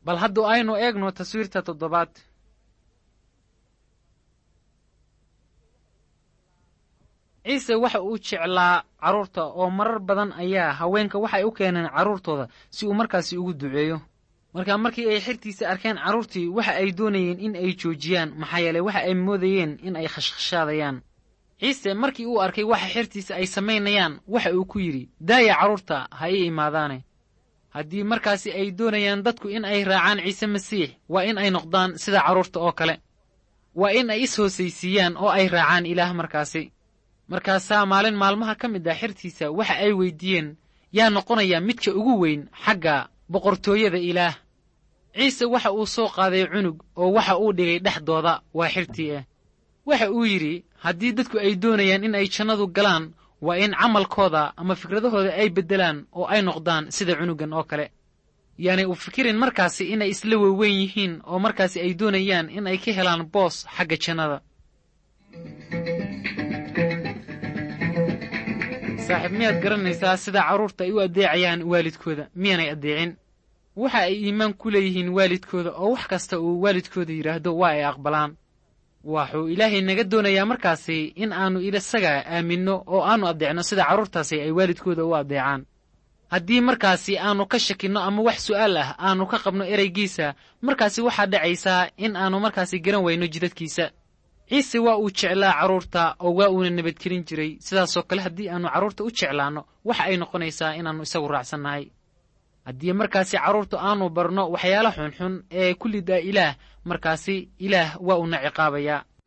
bal hadduu aynu eegno taswiirta toddobaad ciise waxa uu jeclaa carruurta oo marar badan ayaa haweenka waxay u keeneen carruurtooda si uu markaasi ugu duceeyo markaa markii ay xirtiisa arkeen carruurtii waxa ay doonayeen in ay joojiyaan maxaa yeeley waxa ay moodayeen in ay khashkhashaadayaan ciise markii uu arkay waxa xirtiisa ay samaynayaan waxa uu ku yidhi daaya carruurta ha ii imaadaane haddii markaasi ay doonayaan dadku in ay raacaan ciise masiix waa in ay noqdaan sida carruurta oo kale waa in ay is hoosaysiiyaan oo ay raacaan ilaah markaasi markaasaa maalin maalmaha ka mid ah xirtiisa waxa ay weyddiiyeen yaa noqonaya midka ugu weyn xagga boqortooyada ilaah ciise waxa uu soo qaaday cunug oo waxa uu dhigay dhexdooda waa xirtii ah waxa uu yidhi haddii dadku ay doonayaan in ay jannadu galaan waa in camalkooda ama fikradahooda ay beddelaan oo ay noqdaan sida cunugan oo kale yaanay u fikirin markaasi inay isla weweyn yihiin oo markaasi ay doonayaan in ay ka helaan boos xagga jannada saaxiib miyaad garanaysaa sida carruurta ay u addeecayaan waalidkooda miyaanay addeecin waxa ay iimaan ku leeyihiin waalidkooda oo wax kasta uu waalidkooda yidhaahdo waa ay aqbalaan waxuu ilaahay naga doonayaa markaasi in aannu isaga aaminno oo aannu addeecno sida carruurtaasi ay waalidkooda u addeecaan haddii markaasi aannu ka shakinno ama wax su'aal ah aannu ka qabno ereygiisa markaasi waxaa dhacaysaa in aannu markaasi garan wayno jidadkiisa ciise waa uu jeclaa carruurta oo waa uuna nabadgelin jiray sidaasoo kale haddii aannu carruurta u jeclaanno waxa ay noqonaysaa inaannu isagu raacsannahay haddii markaasi carruurta aannu barno waxyaala xunxun ee ku lidaa ilaah markaasi ilaah waa uuna ciqaabayaa